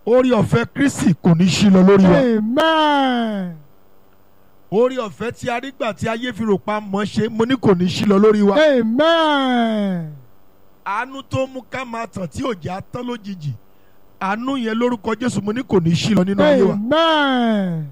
orí ọ̀fẹ́ kristi kò ní ṣí lọ lórí wa Amen. orí ọ̀fẹ́ tí a rí gbà tí ayé fi rò pa mọ́ ṣe mo ní kò ní ṣí lọ lórí wa Amen. àánú tó mú ká máa tàn tí ò já tán lójijì àánú yẹn lórúkọ jésù mo ní kò ní ṣí lọ nínú ayé wa Amen.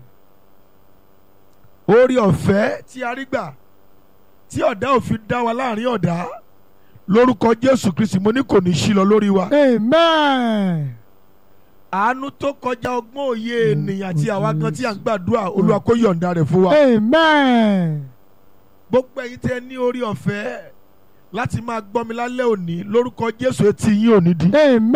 orí ọ̀fẹ́ tí a rí gbà tí ọ̀dá òfin dá wa láàrin ọ̀dá lórúkọ jésù kristi mo ní kò ní ṣí lọ lórí wa Amen. àánú tó kọjá ọgbọ́n òye ènìyàn àti àwa gan tí à ń gbàdúrà olúwa kó yọ̀ǹda rẹ̀ fún wa Amen. gbogbo ẹ̀yin tẹ́ ní orí ọ̀fẹ́ láti máa gbọ́ mi lálẹ́ òní lórúkọ jésù etí yín ò ní di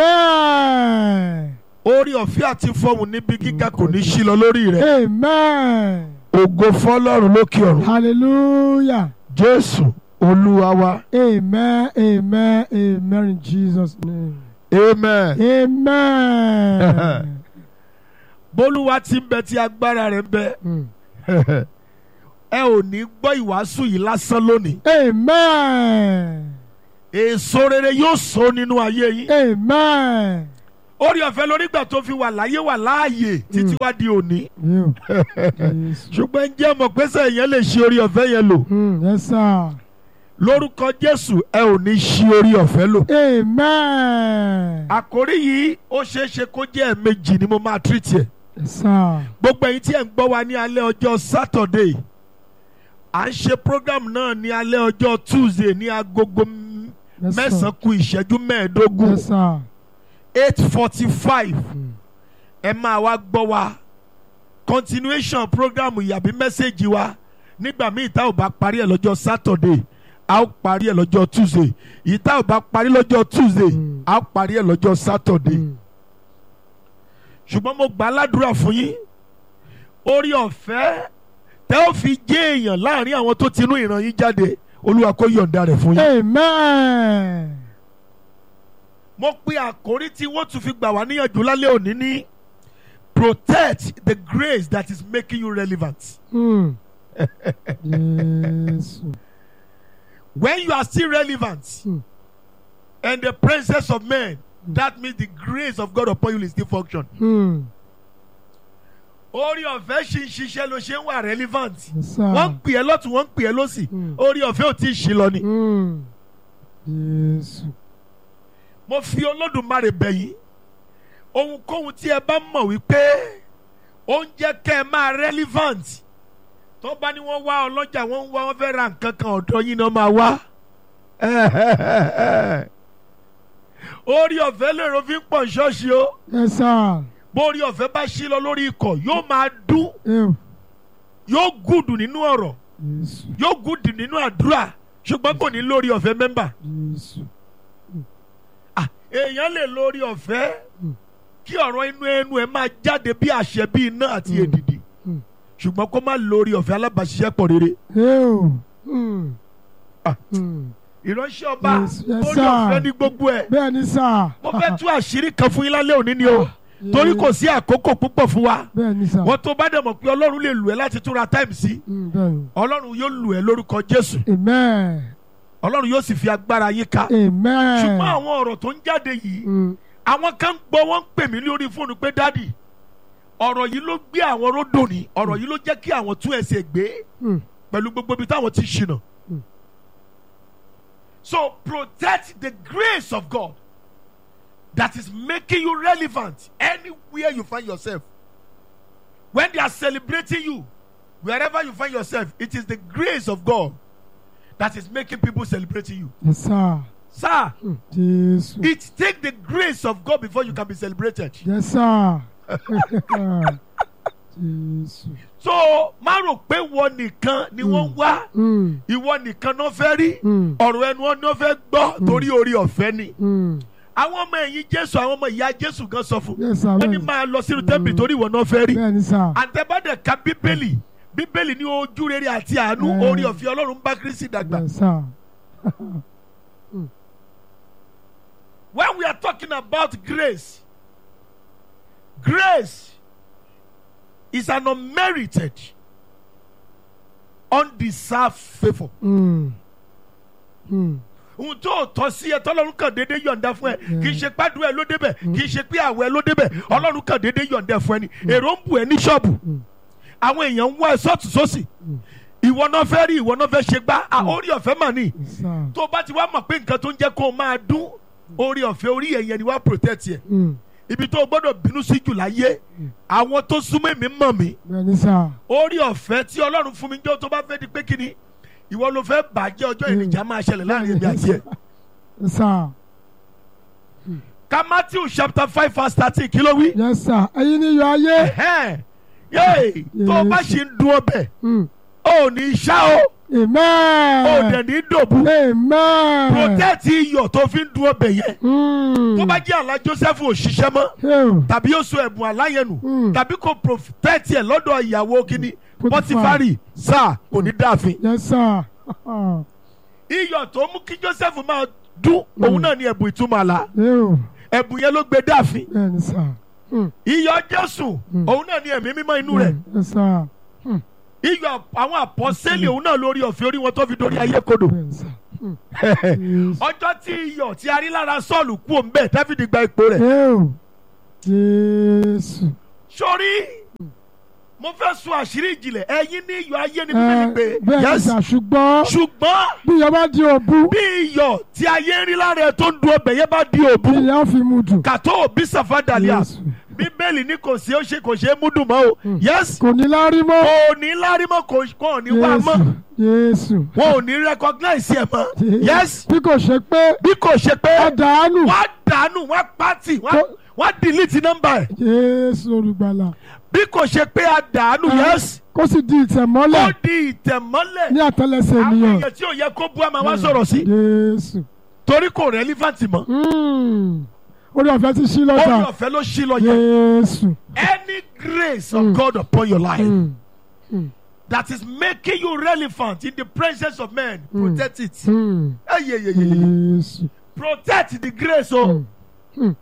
Amen. orí ọ̀fẹ́ àti fọ́ọ̀mù níbi gíga kò ní ṣí lọ lórí rẹ̀ Amen. ògo fọlọ́run lókè ọ̀run Hallelujah. jésù olúwa wa Amen. Amen. Amen. In Jesus' name. amen. Amen. bólúwa ti ń bẹ tí agbára rẹ̀ ń bẹ Mm. ẹ ò ní gbọ́ ìwàásù yìí lásán lónìí Amen. èso rere yóò so nínú ayé yín Amen. orí ọ̀fẹ́ lórígbà tó fi wà láyé wà láàyè títí wá di òní You. Yes. ṣùgbọ́n jẹ́ mọ̀ pé sẹ́yìn yẹn lè ṣe orí ọ̀fẹ́ yẹn lò Mm. Yes, sir. lórúkọ jésù ẹ ò ní ṣí orí ọ̀fẹ́ lò. Amen. àkórí yìí ó ṣeé ṣe kó jẹ́ ẹ̀ẹ̀mejì ni mo máa tírìtì ẹ̀. Yes, sir. gbogbo ẹ̀yin tí ẹ̀ ń gbọ́ wa ní alẹ́ ọjọ́ sátọ̀dé à ń ṣe program náà ní alẹ́ ọjọ́ tuesday ní agogo m- Yes, sir. mẹ́sàn-án ku ìṣẹ́jú mẹ́ẹ̀ẹ́dógún Yes, sir. eight forty five Mm. ẹ máa wá gbọ́ wa continuation program yàbí mẹ́sẹ̀gì wa nígbà míì tá ò bá parí ẹ̀ lọ́jọ́ sátọ̀dé a ó parí ẹ̀ lọ́jọ́ tuesday yìí tá ò bá parí lọ́jọ́ tuesday Mm. a ó parí ẹ̀ lọ́jọ́ sátọ̀dé Mm. ṣùgbọ́n mo gbà á ládùúrà fún yín orí ọ̀fẹ́ tẹ́ ó fi jẹ́ èèyàn láàrin àwọn tó tinú ìran yín jáde olúwa kó yọ̀ǹda rẹ̀ fún yín. Amen. mo pe àkórí tí wọ́n tún fi gbà wá níyànjú lálẹ́ òní ní protect the grace that is making you relevant. Mm. Yes. when you are still relevant Mm. in the presence of men that means the grace of God upon you will still function. Mm. orí ọ̀fẹ́ ṣì ń ṣiṣẹ́ ló ṣe ń wà relevant. Yes, sir. wọ́n ń pè é lọ́tún wọ́n ń pè é lọ́sì Mm. orí ọ̀fẹ́ ò tí ì ṣí lọ ni. Mm. Yes. mo fi olódùmarè bẹ̀ yín ohunkóhun tí ẹ bá mọ̀ wípé ó ń jẹ́ kẹ́ ẹ máa relevant tó bá ní wọ́n wá ọlọ́jà wọ́n ń wá wọ́n fẹ́ ra nǹkan kan ọ̀dọ̀ yín náà máa wá. orí ọ̀fẹ́ lèrò fi ń pọ̀ ṣọ́ọ̀ṣì o Yes, sir. bórí ọ̀fẹ́ bá ṣí lọ lórí ikọ̀ yóò máa dún Ew. yóò gùdù nínú ọ̀rọ̀ Yes. yóò gùdù nínú àdúrà ṣùgbọ́n kò ní lórí ọ̀fẹ́ mẹ́mbà. Yes. Ah, èèyàn lè lórí ọ̀fẹ́ Mm. kí ọ̀rọ̀ inú ẹnu ẹ̀ máa jáde bí àṣẹ bí iná àti Mm. èdìdì Mm. ṣùgbọ́n kó má lórí ọ̀fẹ́ alábàáṣiṣẹ́pọ̀ rere Ew. Mm. Ah. Mm. ìránṣẹ́ ọba Yes, yes, lórí sir. ọ̀fẹ́ ní gbogbo ẹ̀ Bẹ́ẹ̀ ni sà. mo fẹ́ tú àṣírí kan fún yín lálẹ́ òní ni o torí kò sí àkókò púpọ̀ fún wa Bẹ́ẹ̀ ni sà. wọ́n tó bá dẹ̀ mọ̀ pé ọlọ́run lè lù ẹ́ láti túra táìmù sí Mm, Bẹ́ẹ̀ ni. ọlọ́run yóò lù ẹ́ lórúkọ jésù Amen. ọlọ́run yóò sì fi agbára yín ká Amen. ṣùgbọ́n àwọn ọ̀rọ̀ tó ń jáde yìí Mm. àwọn kan ń gbọ́ wọ́n ń pè mí lórí fóònù pé dádì ọ̀rọ̀ yìí ló gbé àwọn ródò ní ọ̀rọ̀ yìí ló jẹ́ kí àwọn tún ẹsẹ̀ gbé Mm. pẹ̀lú gbogbo ibi táwọn ti ṣìnà. Mm. So protect the grace of God that is making you relevant anywhere you find yourself. When they are celebrating you, wherever you find yourself, it is the grace of God that is making people celebrating you. Yes, sir. Sir, Mm. Yes. it takes the grace of God before you can be celebrated. Yes, sir. Yes. so má rò pé wọ́n nìkan ni wọ́n ń wá Mm. ìwọ nìkan náà fẹ́ rí Mm. ọ̀rọ̀ ẹnu wọn ni wọ́n fẹ́ gbọ́ torí orí ọ̀fẹ́ ni. Mm. àwọn ọmọ ẹ̀yìn jésù àwọn ọmọ ìyá jésù gan sọ fún Yes, sir. wọ́n ní Bẹ́ẹ̀ ni. máa lọ sínú tẹ́ḿpìlì torí ìwọ náà fẹ́ rí. Bẹ́ẹ̀ ni sà. àtẹ̀bádẹ̀ ka bíbélì bíbélì ní ojú rere àti àánú Mm. orí ọ̀fẹ́ ọlọ́run bá kristi dàgbà. Yes, sir. when we are talking about grace grace is an unmerited undeserved favour. Mm. Mm. ohun tó tọ́ sí ẹ tọ́lọ́run kàn déédéé yọ̀ǹda fún ẹ kì í ṣe pàdùn ẹ ló débẹ̀ kì í ṣe pé àwọ̀ ẹ ló débẹ̀ ọlọ́run kàn déédéé yọ̀ǹda fún ẹ ni èrò ń bù ẹ ní ṣọ́ọ̀bù àwọn èèyàn ń wá ẹ sọ́ọ̀tù sósì ìwọ náà fẹ́ rí ìwọ náà fẹ́ ṣe gbá à, orí ọ̀fẹ́ mà ní sà tó bá ti wá mọ̀ pé nǹkan tó ń jẹ́ kó o máa dún orí ọ̀fẹ́ orí ẹ̀yẹn ni wàá protect yẹ Mm. ibi tó o gbọ́dọ̀ bínú sí jù láyé àwọn tó súnmọ́ èmi mọ̀ mí bẹ́ẹ̀ ni sà orí ọ̀fẹ́ tí ọlọ́run fún mi jọ́ tó bá fẹ́ di pé kíni ìwọ ló fẹ́ bàjẹ́ ọjọ́ ìrìnjà máa ṣẹlẹ̀ láàrin èmi àti ẹ̀. sà ká matthew chapter five verse thirteen kí ló wí. yes sà ẹ̀yin ni iyọ̀ ayé Ẹ̀hẹ́n. yéè tó o bá Yes. ṣe ń dun ọbẹ̀ Mm. o ò ní ṣá o o ò amen dẹ̀ ní dòbu amen protect iyọ̀ tó fi ń dun ọbẹ̀ yẹn Mm. tó bá jẹ́ àlá joseph ò ṣiṣẹ́ mọ́ Ew. tàbí ó so ẹ̀bùn aláyẹnu Mm. tàbí kò protect ẹ̀ lọ́dọ̀ ìyàwó kínní Potiphar. pọtifari sáà kò ní dáàfin yes sà iyọ̀ tó mú kí joseph máa dún òun náà ní ẹ̀bùn ìtumọ̀ àlá Ew. ẹ̀bùn yẹn ló gbé dáàfin bẹ́ẹ̀ ni sà Mm. iyọ̀ jésù Mm. òun náà ní ẹ̀mí mímọ́ inú rẹ̀ yes sà iyọ̀ àwọn àpọ́sẹ́lì òun náà lórí ọ̀fẹ́ orí wọn tó fi dórí ayé kodò bẹ́ẹ̀ ni sà Mm. Yes. ọjọ́ tí iyọ̀ tí a rí lára sọ́ọ̀lù kú òun bẹ́ẹ̀ dáfídì gba ipò rẹ̀ Ew. Jésù. sórí mo fẹ́ sọ àṣírí ìjìnlẹ̀ ẹ̀yin ní iyọ̀ ayé ni bíbélì Ẹ, pé bẹ́ẹ̀ ni yes sà ṣùgbọ́n ṣùgbọ́n bí ìyá bá di òbu bí iyọ̀ tí ayé ń rí lára ẹ̀ tó ń du ọbẹ̀ yẹn bá di òbu ìyá ó fi mu dùn. kàtó òbí sàfádàlíà Jésù. bíbélì ní kò sí ó ṣe kò ṣe é múdùn mọ́ o yes kò ní lárí mọ́. kò ní lárí mọ́ kò kò ní wá mọ́ Jésù. wọn ò ní recognize ẹ̀ mọ́ yes bí kò ṣe pé bí kò ṣe pé ọ̀dàánù. wọ́n á dànù wọ́n á pàtì wọ́n á- Kò- wọ́n á delete nọ́mbà ẹ̀ Jésù olùgbàlà. bí kò ṣe pé a dànù yes kó sì di ó ìtẹ̀mọ́lẹ̀ di ìtẹ̀mọ́lẹ̀ ní àtẹlẹsẹ̀ àwọn ènìyàn. èèyàn tí ò yẹ kó bú àmà wá sọ̀rọ̀ sí Jésù. torí kò relevant mọ́ Mm. orí ọ̀fẹ́ ti ṣí orí lọ́jà. ọ̀fẹ́ ló ṣí lọ yẹn Jésù. any grace of God upon your life Mm. that is making you relevant in the presence of men protect it Mm. Hey, yeah, yeah, yeah, yeah. Jésù. protect the grace o Mm. Mm.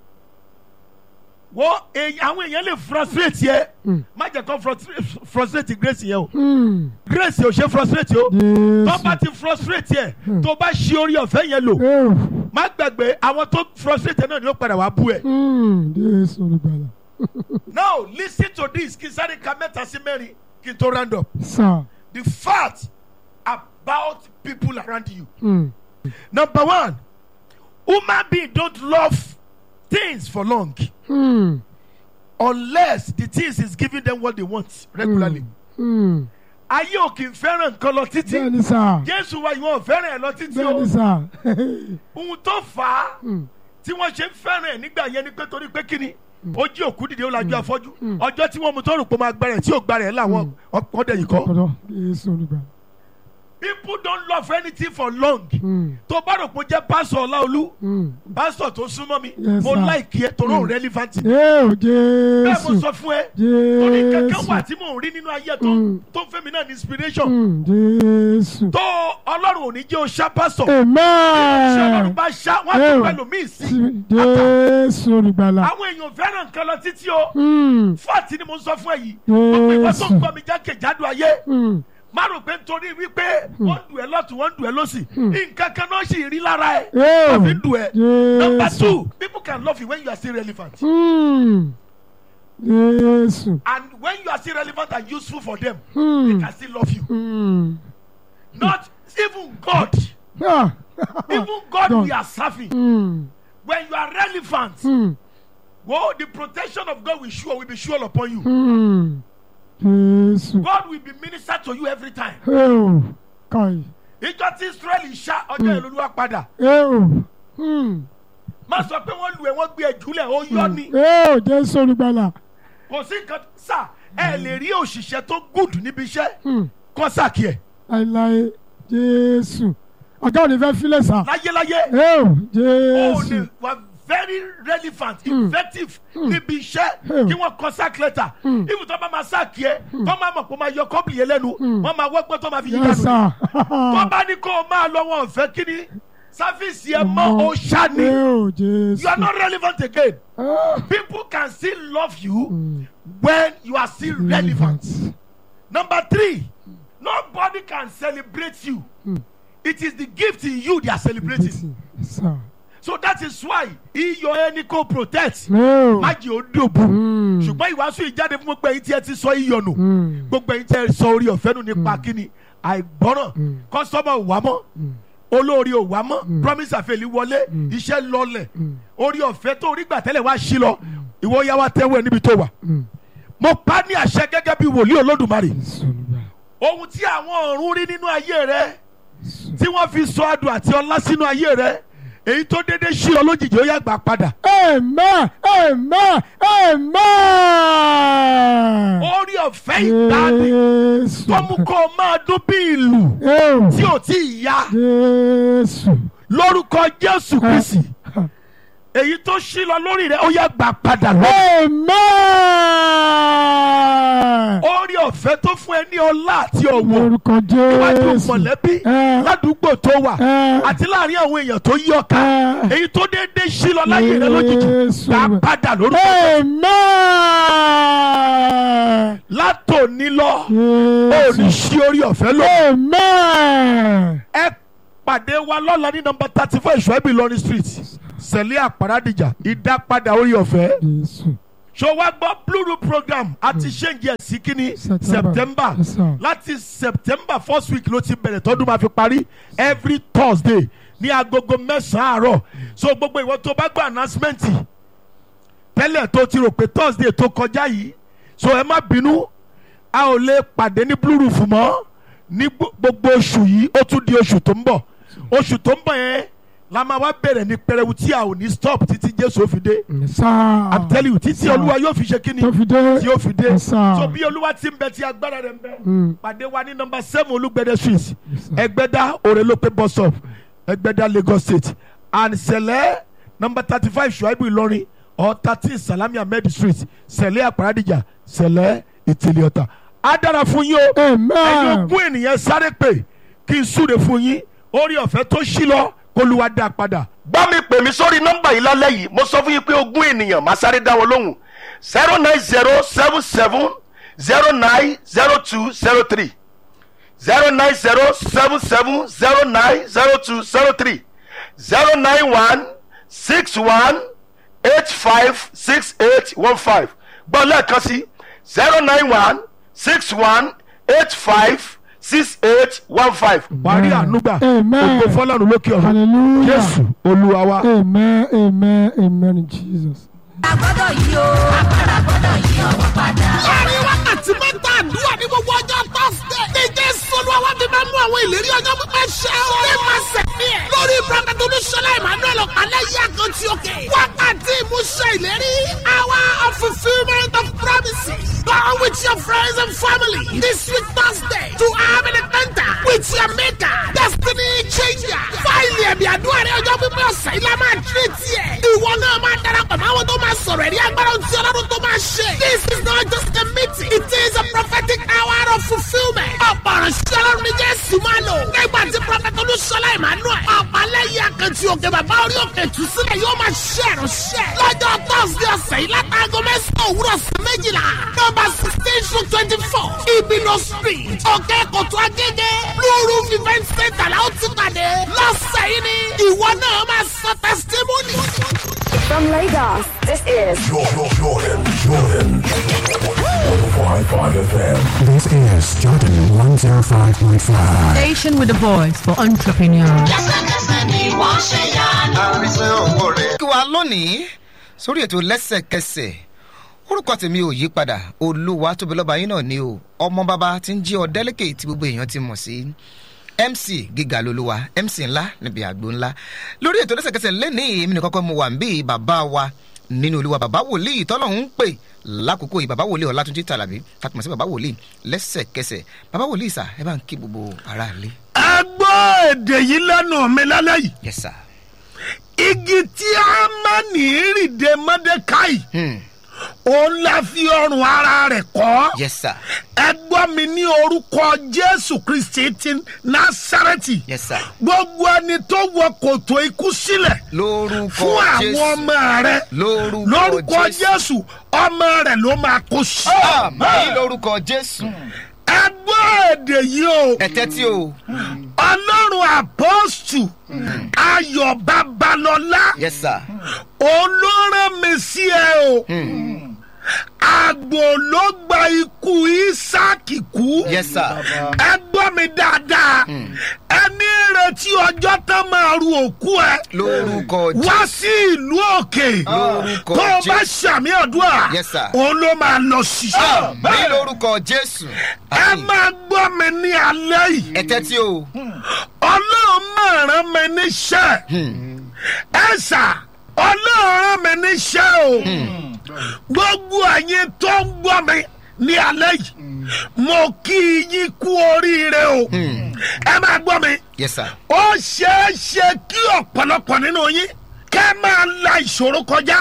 wo èyí- àwọn èèyàn lè frustrate yẹ Mm. má jẹ́ kó frustra- frustrate grace yẹn o Mm. grace ò ṣe frustrate o tó bá Jésù. ti frustrate yẹ tó bá ṣe orí ọ̀fẹ́ yẹn lò Ew. má gbàgbé àwọn tó frustrate náà ni ó padà wá bú ẹ. Mm. Jésù olùgbàlà. now listen to this kí n sáré ka mẹ́ta sí mẹ́rin kí n tó round up Sà. the fact about people around you. Mm. number one human being don't love things for long Mm. unless the things is giving them what they want regularly. Mm. ayé ò kì í fẹ́ràn nǹkan lọ títí Bẹ́ẹ̀ni sà. jésù wa ìwọ ò fẹ́ràn ẹ̀ lọ títí Bẹ́ẹ̀ni o sà. ohun tó fà á Mm. tí wọ́n ṣe ń fẹ́ràn ẹ̀ nígbà yẹn ni pé torí pé kíni ó jí òkú dìde ó lajú afọ́jú ọjọ́ tí wọ́n mú tó rò pé ó máa gbára ẹ̀ tí ò gbára ẹ̀ làwọn ọ̀dẹ̀ yìí kọ́. Ọ̀dọ̀ Jésù olùgbàlà. people don't love anything for long Mm. tó bá rò pé ó jẹ́ pásọ̀ ọláolú Mm. pásọ̀ tó súnmọ́ mi Yes, mo sir. láìkí ẹ torí òun relevant ni. Eo bẹ́ẹ̀ mo Jésù. sọ fún ẹ torí kankan wà Jésù. tí mò ń rí nínú ayé tó Mm. tó ń fẹ́ mi náà ní inspiration Mm. Jésù. tó ọlọ́run ò ní jẹ́ o ṣá pásọ̀ ṣé ọlọ́run Amen. bá ṣá wọ́n á tún Ew. pẹ̀lú míì sí Jésù olùgbàlà. àwọn èèyàn ò fẹ́ràn nǹkan lọ títí o Mm. fáàtì ni mo sọ fún ẹ yìí gbogbo ìwọ tó ń Jésù. gbọ́ mi jákèjádò ayé Mm. má rò pé nítorí wípé wọ́n ń dùn ẹ́ lọ́tún wọ́n ń dùn ẹ́ lọ́sì nǹkan kan náà sì rí lára ẹ̀ Eo wọ́n fi ń dùn ẹ́. number Jésù. two people can love you when you are still relevant Mm. Jésù. and when you are still relevant and useful for them they Mm. can still love you Mm. not even God Ah. even God God. we are serving Mm. when you are relevant Mm. well the protection of God will sure will be sure upon you Mm. Jésù. God will be minister to you every time Eo. Kai. ìjọ tí Israẹli ṣá ọjọ́ ìlú olúwa padà Eo. Mm. má sọ pé wọ́n lu ẹ̀ wọ́n gbé ẹ̀ jùlẹ̀ ó yọ ni Eo Jésù olùgbàlà. kò sí nǹkan sà ẹ lè rí òṣìṣẹ́ tó gùd níbi iṣẹ́ Mm. kọ́ sàkí ẹ̀ Láíláí Jésù. Ọ̀gá ò ní fẹ́ filẹ̀ sà. láyéláyé Eo ó Jésù. lè wà very relevant effective níbi iṣẹ́ Hmm. kí wọ́n kọ́ sack letter if tó bá máa sàkí ẹ̀ tó máa mọ̀ pé ó máa yọ kọ́bìlì yẹn lẹ́nu wọ́n máa wọ́pẹ́ tó máa fi yí Yes dànù sir. tó bá ní kó o máa lọ wọn fẹ́ kí ni sáfíìsì ẹ̀ mọ́ ó ṣá ni Eo you are Jésù. not relevant again Ah. people can still love you when you are still relevant. Number three, nobody can celebrate you it is the gift in you they are celebrating Yes, sir. so that is why iyọ̀ ẹni kò protect No. má jẹ́ ó dòbò Mm. ṣùgbọ́n ìwàásù ìjáde fún gbogbo ẹ̀yin tí ẹ ti sọ iyọ̀ nù Mm. gbogbo ẹ̀yin tí ẹ sọ orí ọ̀fẹ́ nù nípa kíni àìgbọ́ràn Mm. kọ́sọ́mọ̀ ò wá mọ́ Mm. olórí ò wá mọ́ promise àfẹ́lí wọlé iṣẹ́ lọlẹ̀ orí ọ̀fẹ́ tó orí gbà tẹ́lẹ̀ wá sí lọ ìwọ yá wa tẹ́wọ́ ẹ níbi tó wà Mm. mo pa ní àṣẹ gẹ́gẹ́ bí wòlíì olódùmarè Jésù Olúwa. ohun tí àwọn ọ̀run rí nínú ayé rẹ Jésù. tí wọ́n fi sọ adùn àti ọlá sínú ayé rẹ èyí tó dédé sí ọ lójijì ó yá gbà padà Amen. Amen. Amen. orí ọ̀fẹ́ ìgbàanì Jésù. tó mú kó o máa dún bí ìlù Oh. tí ò tí ì ya Jésù. lórúkọ jésù kristi èyí tó sí lọ lórí rẹ ó yá gbà padà lọ. Amen. orí ọ̀fẹ́ tó fún ẹ ní ọlá àti ọ̀wọ̀ Orúkọ níwájú Jésù. mọ̀lẹ́bí Eh. ládùúgbò tó wà Eh. àti láàrin àwọn èèyàn tó yí ọ̀ka Eh. èyí tó déédéé sí lọ láyé rẹ lójijì Jésù. gbà padà lórúkọ Amen. látòní lọ ó ní Jésù. sí orí ọ̀fẹ́ lọ. Amen. ẹ pàdé wa lọ́la ní nọmba thirty four ìṣọ́ẹ́bì Ìlọrin street sẹ̀lẹ̀ àpàràdìjà ìdápadà orí ọ̀fẹ́ Jésù. ṣó wá gbọ́ blue room program àti ṣéǹjì ẹ̀ sí kínní September. september Yes, sir. láti september first week ló ti bẹ̀rẹ̀ tọ́dún máa fi parí every thursday ní agogo mẹ́sàn-án àárọ̀ so gbogbo ìwọ tó bá gbọ́ announcement tẹ́lẹ̀ tó ti rò pé thursday tó kọjá yìí so ẹ má bínú a ò lè pàdé ní blue roof mọ́ ní gbo- gbogbo oṣù yìí ó tún di oṣù tó ń bọ̀ oṣù tó ń bọ̀ yẹn la máa wá bẹ̀rẹ̀ ní pẹrẹwu tí a ò ní stop títí jésù ó fi dé Yes, sir. i'm telling you títí olúwa yóò fi ṣe kíni Tó fi dé. tí yóò fi dé Yes, sir. so bí olúwa ti ń bẹ tí agbára rẹ̀ ń bẹ Mm. pàdé wa ní nọmba seven olúgbẹ̀dẹ street Yes, sir. ẹgbẹ́dá òrèlópé bus stop ẹgbẹ́dá lagos state and sẹ̀lẹ̀ nọmba thirty five ṣùáìbù ìlọrin or thirteen salami ahmed street sẹ̀lẹ̀ àpàràdìjà sẹ̀lẹ̀ ìtìlẹ̀ ọ̀tà á dára fún yín o ẹ̀yin Amen. ogún ènìyàn sáré pé kí n súre fún yín orí ọ̀fẹ́ tó ṣí lọ kólúwa dá padà. bá mi pè mí sórí nọ́mbà yìí lálẹ́ yìí mo sọ fún yín pé ogún ènìyàn máa sáré dá wọn lóhùn zero nine zero seven seven zero nine zero two zero three zero nine zero seven seven zero nine zero two zero three zero nine one six one eight five six eight one five gbọ́ lẹ́ẹ̀kan sí zero nine one six one eight five six eight one five. wàá rí ànúgbà Amen. ògo fọlọ́run lókè ọ̀run Hallelujah. jésù olúwa wa. Amen. Amen. Amen. in Jesus. agbọ́dọ̀ yí o agbára gbọ́dọ̀ yí ọwọ́ padà. láàrin wákàtí mẹ́ta àdúrà ní gbogbo ọjọ́ tọ́sídẹ̀. ní jésù olúwa wá fi máa mú àwọn ìlérí ọjọ́ pípẹ́ ṣẹ o. ní máa sẹ̀mí ẹ̀. lórí prophet olúṣọlá emmanuel ọ̀pálẹ̀ yí àkàntì òkè. wákàtí ìmúṣẹ ìlérí. hour of fulfilment of promises. Go with your friends and family this week Thursday to have an encounter with your maker. Destiny changer. Fáìlì ẹ̀mí àdúrà rẹ̀ ọjọ́ pípẹ́ ọ̀sẹ̀ ilé máa tírè tiẹ̀. Ìwọ náà máa darapọ̀ mọ́ àwọn tó máa sọ̀rọ̀ ẹ̀rí agbára tí ọlọ́run tó máa ṣe. This is not just a meeting. It is a prophetic hour of fulfilment. Ọ̀pọ̀ ìránṣẹ́ ọlọ́run ní Jésù máa lò. Nígbà tí Prọfẹ̀tì Olúṣọlá Emmanuel. Ọ̀pálẹ́yìn akẹ́tì òkè bàbá orí òkè tù sílẹ̀ yóò máa ṣe ìránṣẹ́. Lọ́jọ́ Thursday ọ̀sẹ̀ yìí látàgọ́ mẹ́sàn-án òwúrọ̀ sí méjìlá. Nọ́mbà sixteen to twenty-four. Ibino street. Òkè Kòtò Agége. Blue Roof event center la ó ti pàdé. Lọ́sẹ̀ yìí ni ìwọ náà máa sọ testimony. From Lagos, this is Jordan, Jordan, Jordan. 105.5 FM. This is Jordan 105.5. Station with a voice for entrepreneurs. lẹ́sẹ̀kẹsẹ̀ ni wọ́n ṣe yanu. kí wa lónìí sórí ètò lẹ́sẹ̀kẹsẹ̀ orúkọ tèmi ò yí padà olúwa tóbi lọ́ba yín náà ni o ọmọ bàbá tí ń jí ọ délẹ́kẹ̀ tí gbogbo èèyàn ti mọ̀ sí mc gíga lolúwa mc ńlá níbi àgbo ńlá lórí ètò lẹ́sẹ̀kẹsẹ̀ lẹ́nìí èmi nìkan kọ́ mo wà ń bí bàbá wa nínú olúwa bàbá wòlíì tọ́lọ́hún ń pè lákòókò yìí bàbá wòlíì ọlátúnjí tàlàbí tàtùmọ̀ sí bàbá wòlíì lẹ́sẹ̀kẹsẹ̀ bàbá wòlíì sà ẹ bá ń kí gbogbo aráàlú. ẹ gbọ́ èdè yìí lẹ́nu mi lálẹ́ yìí yes sir. igi tí a máa ní ìrìndè mọ́dékáì Hmm. òun la fi ọrùn ara rẹ̀ kọ́ yes sir. ẹ gbọ́ mi ní orúkọ jésù kristi ti násàrẹ́tì yes sir. gbogbo ẹni tó wọ kòtò ikú sílẹ̀ lórúkọ fún àwọn jésù ọmọ rẹ lórúkọ lórúkọ jésù jésù ọmọ rẹ ló máa kó sí. àmì lórúkọ jésù ẹ gbọ́ èdè yìí o ẹ̀tẹ́ tí o ọlọ́run àpọ́sù ayọ̀ babalọ́lá yes sir olóràn mi sí ẹ o àgbò ló gba ikú isaki kú yes sir ẹ gbọ́ mi dáadáa ẹni retí ọjọ́ tán máa ru òkú ẹ lórúkọ wá jésù sí ìlú òkè Lórúkọ tó o bá Jésù. ṣàmì ọdún Yes, sir. òun ló máa lọ ṣiṣẹ́ ní lórúkọ jésù ẹ máa gbọ́ mi ní alẹ́ yìí ẹ̀tẹ́ tí o ọlọ́run máa rán mi níṣẹ́ ẹ ṣá ọlọ́run rán mi níṣẹ́ o gbogbo ẹ̀yin tó ń gbọ́ mi ní alẹ́ yìí mo kí yín kú oríire o ẹ máa gbọ́ mi yes sir ó ṣeé ṣe kí ọ̀pọ̀lọpọ̀ nínú yín kẹ́ máa la ìṣòro kọjá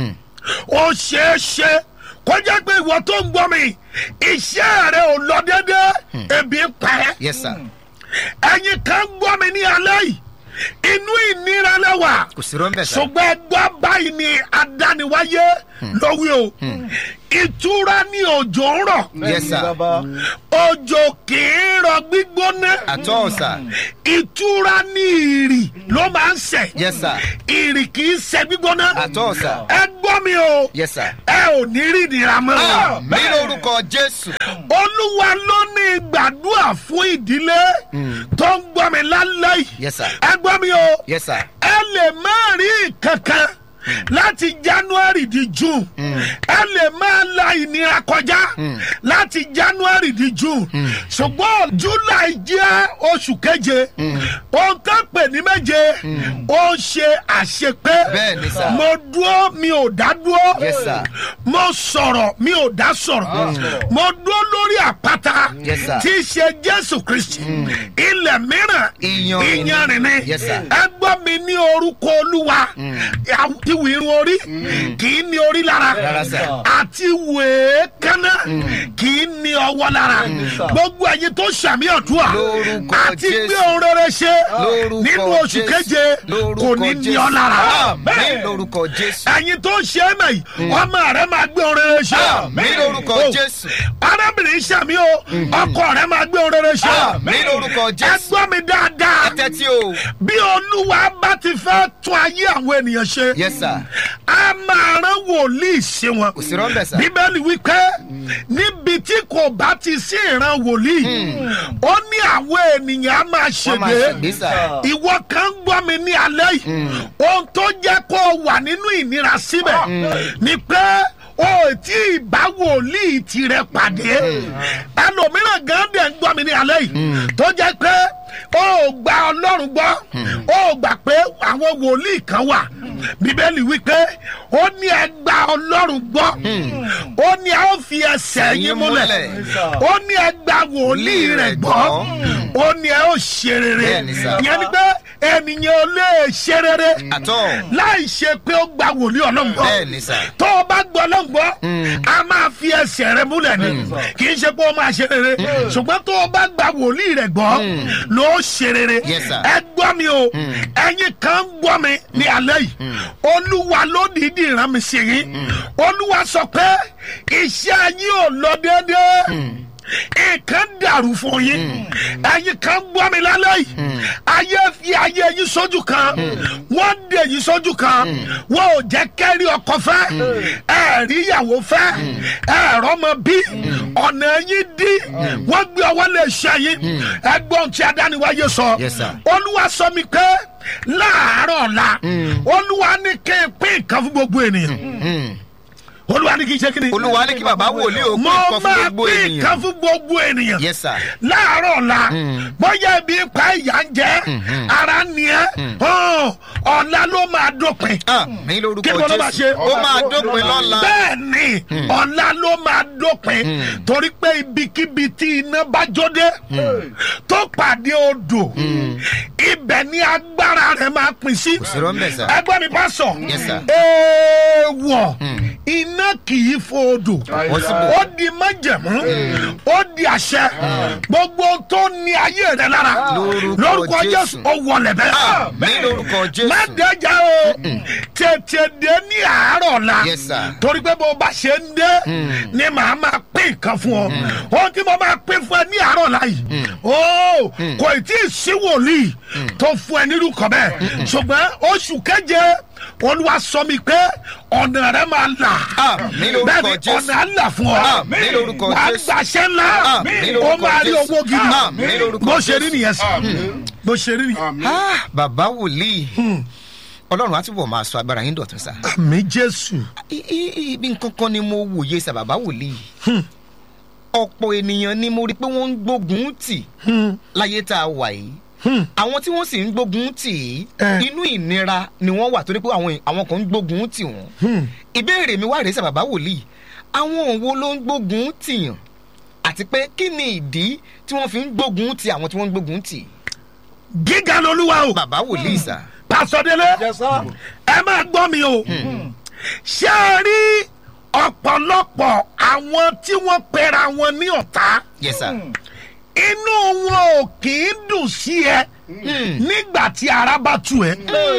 ó ṣeé ṣe kó jẹ́ pé ìwọ tó ń gbọ́ mi iṣẹ́ rẹ ò lọ déédéé ebi ń pa ẹ́ yes sir ẹ̀yin kan gbọ́ mi ní alẹ́ yìí inú ìnira lẹ́wà kò sí rọ́ńbẹ̀ sá ṣùgbọ́n ẹgbẹ́ báyìí ni adániwáyé lówí o ìtura ní òjò ń rọ̀ yes sir òjò kì í rọ gbígbóná àtọ́ sá ìtura ní ìrì ló máa ń sẹ̀ yes sir ìrì kì í sẹ̀ gbígbóná àtọ́ sá ẹ gbọ́ mi o yes sir ẹ ò ní rí ìnira mọ́ ní lórúkọ jésù olúwa ló ní gbàdúrà fún ìdílé tó ń gbọ́ mi lálẹ́ yìí yes sir ẹ gbọ́ mi o yes sir ẹ lè má rí kankan láti january di june ẹ lè máa la ìnira kọjá láti january di june ṣùgbọ́n july jẹ́ oṣù keje ohun tó pè ní méje ó ń ṣe àṣepé Bẹ́ẹ̀ ni sà. mo dúró mi ò dá dúró Yes, sir. mo sọ̀rọ̀ mi ò dá sọ̀rọ̀ mo dúró lórí àpáta Yes, sir. tí í ṣe jésù kristi ilẹ̀ mìíràn Iyanrìn ni. iyanrìn ni Yes, sir. ẹ gbọ́ mi ní orúkọ olúwa ìwé irun orí kì í ní orí lára Rárá, sir. àti wèé kánná kì í ní ọwọ́ lára gbogbo ẹ̀yin tó ṣàmì ọ̀dúà Lórúkọ àti Jésù. gbé ohun rere ṣe lórúkọ nínú oṣù Jésù. keje kò Lórúkọ ní ní Jésù. ọ lára ní lórúkọ jésù ẹ̀yin tó ṣe é mẹ́ yìí ọmọ rẹ máa gbé ohun rere ṣe ní lórúkọ Oh. jésù arábìnrin sàmì o ọkọ rẹ máa gbé ohun rere ṣe ní lórúkọ ẹ jésù gbọ́ mi dáadáa ẹ̀tẹ́ tí o bí olúwa bá ti fẹ́ tún ayé àwọn ènìyàn ṣe yes sir a máa rán wòlíì ṣe wọn kò sí rọ́ńbẹ̀ sá bíbélì wípé níbi tí kò bá ti sí ìran wòlíì ó ní àwọn ènìyàn á máa wọ́n máa ṣègbè ṣègbè sá ìwọ kan gbọ́ mi ní alẹ́ yìí ohun tó jẹ́ kó o wà nínú ìnira síbẹ̀ ni pé o ò tí ì bá wòlíì tirẹ̀ pàdé ẹlòmíràn gan dẹ̀ ń gbọ́ mi ní alẹ́ yìí tó jẹ́ pé o ò gba ọlọ́run gbọ́ o ò gbà pé àwọn wòlíì kan wà bíbélì wípé ó ní ẹ gba ọlọ́run gbọ́ ó ní ẹ ó fi ẹsẹ̀ yín múlẹ̀ ó ní ẹ gba wòlíì rẹ̀ gbọ́ ó ní ẹ ó ṣe rere Bẹ́ẹ̀ni sà. ìyẹn ni pé ènìyàn ò lè ṣe rere àtọ́ láì ṣe pé ó gba wòlíì ọlọ́run gbọ́ bẹ́ẹ̀ni sà tó o bá gbọ́ ọlọ́run gbọ́ a máa fi ẹsẹ̀ rẹ múlẹ̀ ni kì í ṣe pé ó máa ṣe rere ṣùgbọ́n tó o bá gba wòlíì rẹ gbọ́ ló ṣe rere Yes, sir. ẹ gbọ́ mi o ẹ̀yin kan ń gbọ́ mi ní alẹ́ yìí olúwa ló dìídì rán mi sí yín olúwa sọ pé iṣẹ́ yín ò lọ déédéé nǹkan dàrú fún yín ẹ̀yin kan gbọ́ mi lálẹ́ yìí ayé fi ayé yín sójú kan wọ́n dè yín sójú kan wọ́n ò jẹ́ kẹ́rí ọkọ fẹ́ ẹ̀rí ìyàwó fẹ́ ẹ̀rọ ọmọ bí ọ̀nà yín dí wọ́n gbé ọwọ́ lè ṣe yín ẹgbọ́n tí adániwáyé sọ Yes, sir. olúwa sọ mi pé láàárọ̀ ọ̀la olúwa ní kí n pín nǹkan fún gbogbo ènìyàn olúwa ní kí n ṣe kí ni olúwa ní kí bàbá wòlíì ó mo pín nǹkan fún máa gbogbo pín ènìyàn nǹkan fún gbogbo ènìyàn yes sir láàárọ̀ ọ̀la bóyá ibi ń pa ìyá ń jẹ́ ara ni ẹ́ hàn, ọ̀la ló máa dópin ah ní lórúkọ kí ló máa ṣe jésù ó máa dópin lọ́la bẹ́ẹ̀ ni ọ̀la ló máa dópin torí pé ibikíbi tí iná bá jóde tó pàdé odò ibẹ̀ ni agbára rẹ̀ máa pín sí sí rọ́ńbẹ̀ sá ẹgbẹ́ mi bá sọ Yes, sir. èèwọ̀ iná iná kì í fòdò Possible. ó di májẹ̀mú ó di àṣẹ gbogbo tó ní ayé rẹ lára Lórúkọ lórúkọ Jésù. jésù ó wọlé bẹ́ẹ̀ ní lórúkọ jésù. má dẹjà o tètè dé ní àárọ̀ la Yes, sir. torí pé bó bá ṣe ń dé ni màá máa pín nǹkan fún ọ ohun tí mo máa pín fún ẹ ní àárọ̀ la yìí ó kò tí ì sí wòlíì tó fún ẹ nírú kan bẹ́ẹ̀ ṣùgbọ́n oṣù keje olúwa sọ mi pé ọ̀nà rẹ máa là Àmín lórúkọ bẹ́ẹ̀ ni Jésù. ọ̀nà á là fún ọ Àmín lórúkọ wàá Jésù. gbàṣẹ́ ńlá Àmín ó lórúkọ máa rí Jésù. owó gidi Àmín lórúkọ bó ṣe rí Jésù. nìyẹn sí bó ṣe rí nìyẹn. Ah, bàbá wòlíì ọlọ́run á túbọ̀ máa sọ agbára yín dọ̀tún sá. àmì jésù. I- i- ibi nǹkan kan ni mo wòye sá bàbá wòlíì. ọ̀pọ̀ ènìyàn ni mo rí pé wọ́n ń gbógun tì láyé tá a wà yìí. àwọn tí wọ́n sì ń gbógun tì í Eh. inú ìnira ni wọ́n wà torí pé àwọn àwọn kan ń gbógun tì wọ́n. ìbéèrè mi wá rèé sá bàbá wòlíì àwọn òwò ló ń gbógun tìyàn àti pé kí ni ìdí tí wọ́n fi ń gbógun ti àwọn tí wọ́n ń gbógun tì. gíga lolúwa o. bàbá wòlíì sá. pásọdélé ẹ máa gbọ́ mi o ṣé ẹ rí ọ̀pọ̀lọpọ̀ àwọn tí wọ́n pera wọn ní ọ̀tá yes sir. inú wọn ò kì í dùn sí ẹ nígbà tí ara bá tu ẹ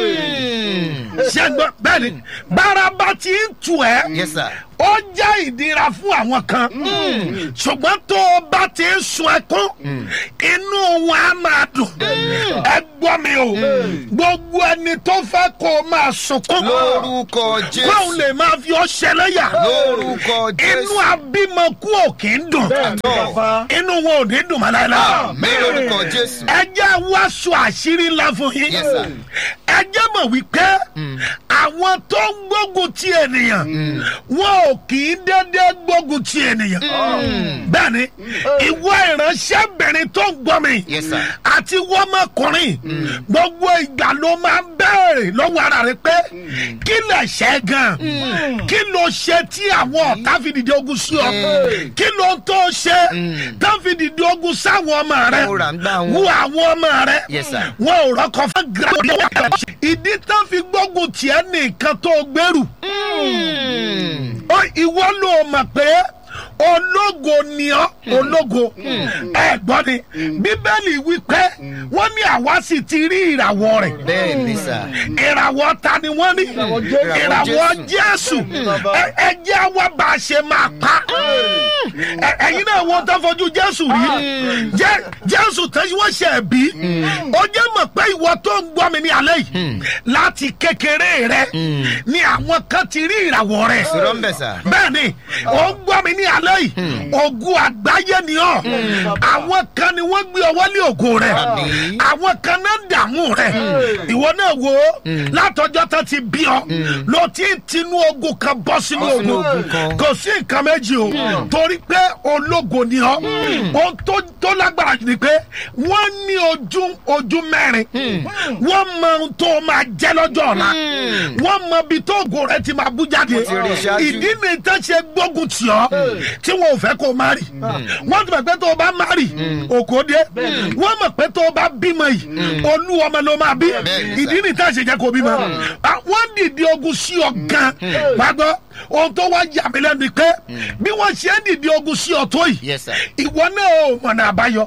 ṣé ẹ gbọ́ bẹ́ẹ̀ ni bára bá ti ń tu ẹ yes sir. ó jẹ́ ìdíra fún àwọn kan ṣùgbọ́n tó o bá ti ń sun ẹkún inú wọn á máa dùn ẹ gbọ́ mi o gbogbo ẹni tó fẹ́ kó o máa sunkún lórúkọ jésù. kóun lè máa fi ọ ṣẹlẹ́yà lórúkọ jésù. inú abímọkú ò kì í dùn Àtọ̀. inú wọn ò ní dùn mọ́ láéláé mi lórúkọ jésù. ẹ jẹ́ wá sọ àṣírí ńlá fún yín Yes, sir. ẹ jẹ́ mọ̀ wípé àwọn tó ń gbógun ti ènìyàn wọn ò kì í dédé gbógun ti ènìyàn bẹ́ẹ̀ ni ìwọ ìránṣẹ́bìnrin tó ń gbọ́ mi Yes, sir. àti wọ́mọkùnrin gbogbo ìgbà ló máa ń bẹ̀rẹ̀ lọ́wọ́ ara rẹ pé kí lè ṣe gan kí ló ṣe tí àwọn ọ̀tá fi dìde ogun sí ọ kí ló tó ṣe tó fi dìde ogun sáwọn ọmọ rẹ Mo rà ń gbá wọn. wú àwọn ọmọ rẹ Yes, sir. wọn ò rọkọ fún gíráàdì ìdí tó fi gbógun tiẹ̀ nìkan tó gbèrú ó ìwọ ló mọ̀ pé ológo ni ọ́ ológo ẹ gbọ́ ni bíbélì wípé wọ́n ní àwa sì ti rí ìràwọ̀ rẹ̀ bẹ́ẹ̀ ni sà. ìràwọ̀ ta ni wọ́n ní ìràwọ̀ jésù Ẹ- ẹ jẹ́ àwa bá a ṣe máa pa Ẹ- ẹ̀yin náà wọ́n tó fojú jésù rí Jẹ́- jésù tẹ́sí wọ́n ṣe bí ó jẹ́ mọ̀ pé ìwọ tó ń gbọ́ mi ní alẹ́ yìí láti kékeré rẹ ni àwọn kan ti rí ìràwọ̀ rẹ̀ sọ̀rọ̀ ń bẹ̀ sà. bẹ́ẹ̀ni ó ń gbọ́ mi ní alẹ́ yìí ogun àgbáyé ni ọ́ àwọn kan ni wọ́n gbé ọwọ́ lé ògo rẹ̀ Àmín. àwọn kan náà ń dààmú rẹ̀ ìwọ náà wo látọjọ́ tó ti bí ọ ló ti ń tinú ogun kan bọ́ sínú Bọ́ sínú ogun ogun kan. kò sí nǹkan méjì o torí pé ológo ni ọ ohun tó tó lágbára jù ni pé wọ́n ní ojú ojú mẹ́rin wọ́n mọ ohun tó máa jẹ́ lọ́jọ́ ọ̀la wọ́n mọ ibi tó ògo rẹ̀ ti máa bú jáde ti rí ṣáájú. ìdí ni tó ṣe gbógun tì ọ́ tí wọn ò fẹ́ kó o má rì wọ́n ti mọ̀ pé tó o bá má rì òkò dé wọ́n mọ̀ pé tó o bá bímọ yìí olú ọmọ ló máa bí Bẹ́ẹ̀ni sà. ìdí ni tá a ṣe jẹ́ kó o bímọ Ah, wọ́n dìde ogun sí ọ gan gbàgbọ́ ohun tó wá yà mí lẹ́nu ni pé bí wọ́n ṣe ń dìde ogun sí ọ tó yìí yes sir. ìwọ náà ò mọ̀nà àbáyọ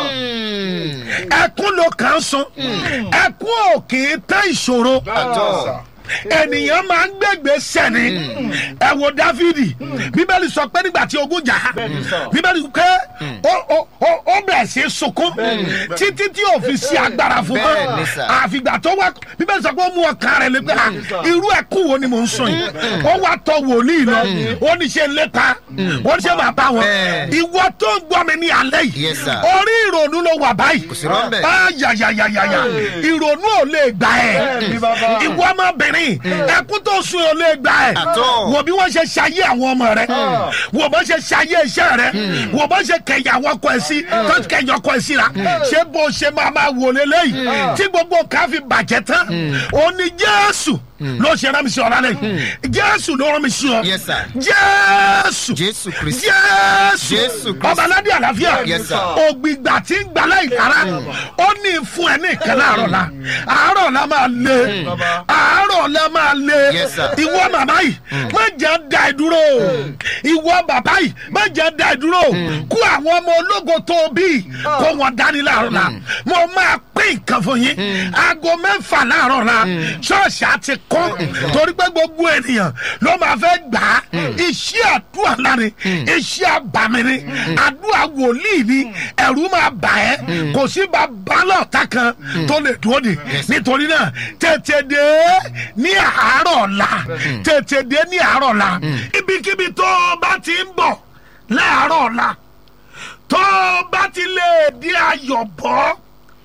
ẹkún ló kàn ń sun ẹkún ò kì í tán ìṣòro àtọ̀. ènìyàn máa ń gbẹgbẹ sẹni ẹ wo dáfídì bíbélì sọ pé nígbà tí ogun jà á bíbélì pé ó- ó- ó- ó bẹ̀rẹ̀ sí í sunkún títí tí ò fi sí agbára fún Bẹ́ẹ̀ mọ́ ni sà. àfìgbà tó wá bíbélì sọ pé ó mú ọkàn rẹ̀ lé pé à, irú ẹkún wo ni mò ń sùn yìí ó wá tọ wòlíì lọ ó ní ṣe lépa ó ní ṣe máa bá wọn Bẹ́ẹ̀. ìwọ tó ń gbọ́ mi ní alẹ́ yìí Yes, sir. orí ìrònú ló wà báyìí sí rọ́ńbẹ́. Ah, yàyàyàyàyà ìrònú ò lè gbà ẹ́ ìwọ ọmọbìnrin ẹkún tó sun ò lè gbà ẹ́ Àtọ́. wò bí wọ́n ṣe ṣayé àwọn ọmọ rẹ wò bó ṣe ṣayé iṣẹ́ rẹ wò bó ṣe kẹyà àwọn ọkọ ẹ̀ sí tó kẹyà ọkọ ẹ̀ síra ṣé bó ṣe máa máa wò lélẹ́yìí tí gbogbo nǹkan fi bàjẹ́ tán ó ní jésù ló ṣe rán mi sí ọ lálẹ́ yìí jésù ló rán mi sí ọ Yes, sir. jésù jésù kristi jésù Jésù Kristi. ọba aládé àlàáfíà Yes, sir. ògbìgbà tí ń gbalá ìlara ó ní fún ẹ ní ìkan láàárọ̀ la àárọ̀ la máa lé àárọ̀ la máa lé Yes, sir. ìwọ màmá yìí má jẹ́ da ẹ dúró ìwọ bàbá yìí má jẹ́ da ẹ dúró kó àwọn ọmọ ológo tó o bí kó wọn dání láàárọ̀ la mo máa pín nǹkan fún yín aago mẹ́fà láàárọ̀ la ṣọ́ọ̀ṣì àti kọ́ torí pé gbogbo ènìyàn ló máa fẹ́ gbà á iṣẹ́ àdúrà láre iṣẹ́ àbàmì ni àdúrà wòlíì ni ẹ̀rú máa bà ẹ́ kò sí bàbá lọ́ọ̀tà kan tó lè dúró de nítorí náà tètè dé ní àárọ̀ la tètè dé ní àárọ̀ la ibikíbi tó o bá ti ń bọ̀ láàárọ̀ la tó o bá ti lè di ayọ̀bọ̀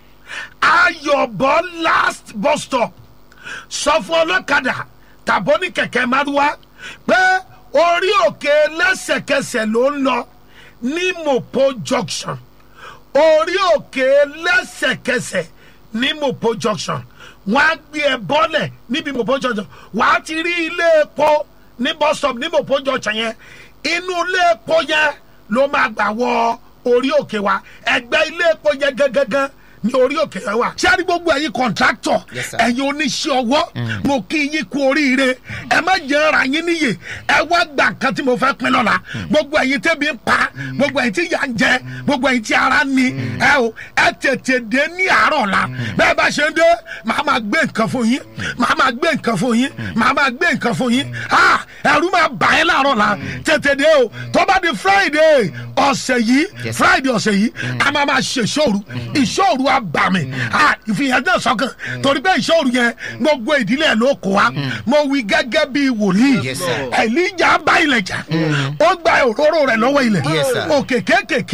ayọ̀bọ̀ last bus stop sọ fún ọlọ́kadà tàbó ní kẹ̀kẹ́ márúwá pé orí òkè lẹ́sẹ̀kẹsẹ̀ ló ń lọ ní mopo junction orí òkè lẹ́sẹ̀kẹsẹ̀ ní mopo junction wọ́n á gbé ẹ bọ́lẹ̀ níbi mopo junction wọ́n á ti rí ilé epo ní bus stop ní mopo junction yẹn inú ilé epo yẹn ló máa gbà wọ orí òkè wa ẹgbẹ́ ilé epo yẹn gangan ní orí òkè yẹn wà. sẹ́ni gbogbo ẹ̀yin kọ̀ǹtráktọ̀ Yes, sir. ẹ̀yin oníṣẹ́ ọwọ́ mo kí yín kú oríire ẹ má jẹ́ ara yín níyè ẹ wá gbà kan tí mo fẹ́ pín lọ́la gbogbo ẹ̀yin tẹ́bi ń pa gbogbo ẹ̀yin tí yà ń jẹ gbogbo ẹ̀yin tí ara ń ni ẹ o ẹ tètè dé ní àárọ̀ la bẹ́ẹ̀ bá ṣe ń dé màá máa gbé nǹkan fún yín màá máa gbé nǹkan fún yín màá máa gbé nǹkan fún yín ah ẹ̀rú máa bà ẹ́ láàárọ̀ la tètè dé o tó bá di friday ọ̀sẹ̀ yìí Yes, sir. friday ọ̀sẹ̀ yìí a máa máa ṣe ìṣòro ìṣòro abàmì ah ìfihàn náà sọ́kàn torí pé ìṣòro yẹn gbogbo ìdílé ẹ̀ ló kó wa mo wí gẹ́gẹ́ bí wòlíì Yes, sir. ẹ̀líjà bá ilẹ̀ jà ó gba òróró rẹ̀ lọ́wọ́ ilẹ̀ Yes, sir. òkè kéékèèké